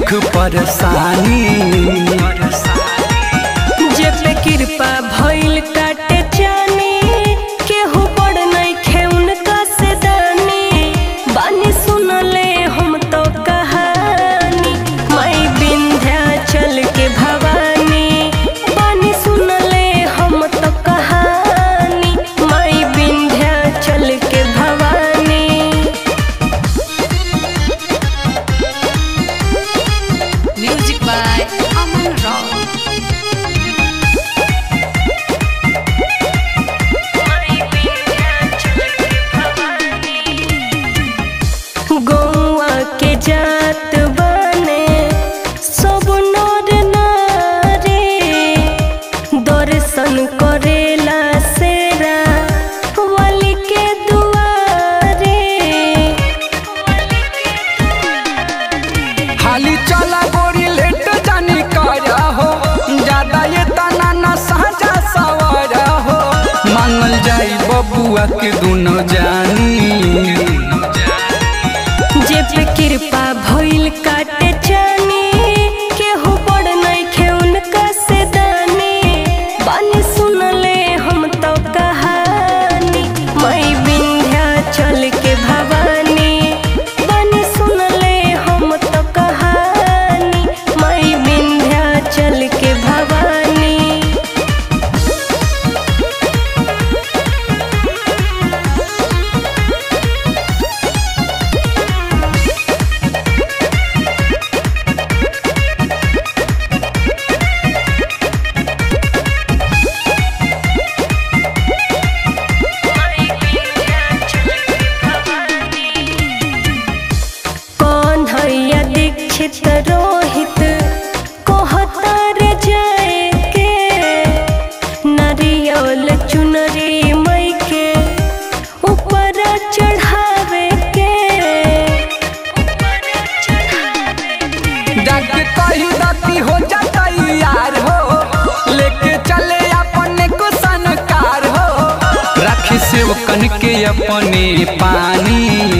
दुख परेशानी जे पे कृपा भइल काटे जानी केहू बड़ नइखे उनका से दानी बानी सुनले हम तो कहानी माई विंध्याचल के भवानी बानी सुनले हम तो कहानी माई विंध्याचल के Bhavani Music by Aman Rao. गौआ के जात बने सब नर नारी दर्शन करेला सेरा वाली के दुआरे हाली चला गोरी लेट जानी करा हो ज्यादा ये तना न साजा सवारा हो मांगल जाई बबुआ के दुनो जानी जे पे कृपा भइल काटे जानी केहू बड़ नइखे उनका से दानी बानी सुनले हम तो कहानी मई विंध्याचल के भवानी बानी सुनले हम तो कहानी मई विंध्याचल के भवानी कौन हैया दीक्षित रोहित कहतर जाए के नरियल चुनरी मई के ऊपर चढ़ावे के जाके कही दती हो जाता यार हो लेके चले अपने को सनकार हो रखी सेवकन के अपने पानी